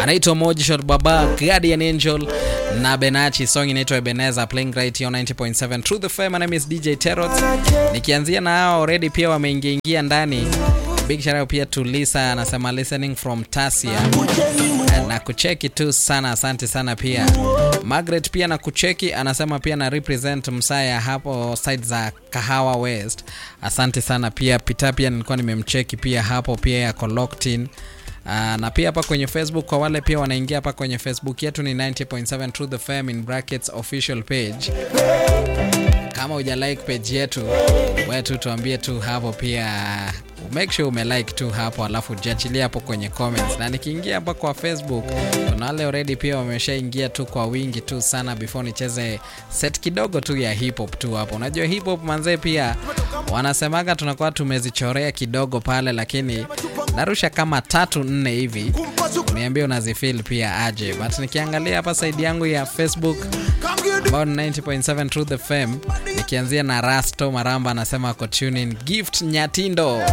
anaitwa Mojishot Baba, Guardian Angel na Benachi. Song inaitwa Ebenezer, playing right here on 90.7 Truth FM. My name is DJ Terrot. Nikianzia na hao already pia wameingia ingia ndani. Big shout out pia to Lisa anasema listening from Tasia na kucheki tu sana, asante sana pia. Margaret pia na kucheki anasema pia na represent Msaya hapo side za Kahawa West, asante sana pia. Pita pia nilikuwa nimemcheki pia hapo pia yako locked in. Uh, na pia hapa kwenye Facebook kwa wale pia wanaingia hapa kwenye Facebook yetu ni 90.7 Truth FM in brackets official page. Kama uja like page yetu, wewe tu tuambie tu hapo pia make sure umelike tu hapo, alafu jiachilia hapo kwenye comments. Na nikiingia hapa kwa Facebook, kuna wale already pia wameshaingia tu kwa wingi tu sana, before nicheze set kidogo tu ya hip hop tu hapo. Unajua hip hop manzee, pia wanasemaga tunakuwa tumezichorea kidogo pale, lakini narusha kama tatu nne hivi, niambie unazifeel pia aje. But nikiangalia hapa side yangu ya Facebook ambao ni 90.7 Truth FM, nikianzia na Rasto Maramba anasema ako tune in. Gift Nyatindo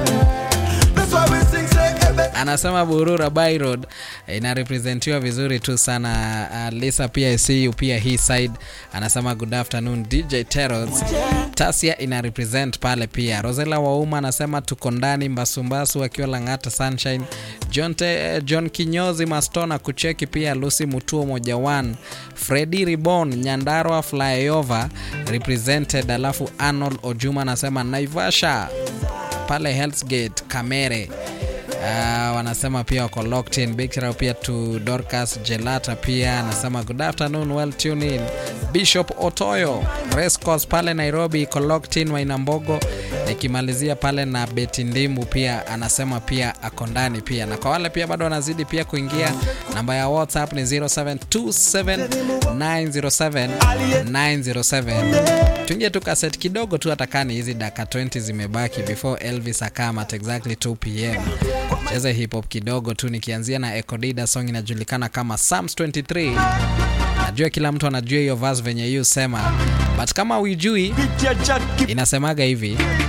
anasema Burura By Road inarepresentiwa vizuri tu sana. Uh, Lisa pia see pia hii side anasema good afternoon DJ Teros. Tasia ina represent pale pia. Rosela Wauma anasema tuko ndani Mbasumbasu akiwa Lang'ata Sunshine. John, te, John Kinyozi Mastona kucheki pia Lucy Mutuo moja one. Freddy Ribon Nyandarua Flyover represented, alafu Arnold Ojuma anasema Naivasha pale Hell's Gate Kamere. Uh, wanasema pia wako locked in. Big shout pia to Dorcas Gelata pia anasema good afternoon, well tune in. Bishop Otoyo Race Course pale Nairobi iko locked in. Wainambogo nikimalizia pale na Beti Ndimbu pia anasema pia ako ndani pia, na kwa wale pia bado wanazidi pia kuingia, namba ya WhatsApp ni 0727907907 tuingie tu kaset kidogo tu, hata kani hizi dakika 20 zimebaki before Elvis akama at exactly 2 pm cheze hip hop kidogo tu, nikianzia na Ekodida, song inajulikana kama Psalms 23. Najua kila mtu anajua hiyo verse venye hiyo sema, but kama uijui inasemaga hivi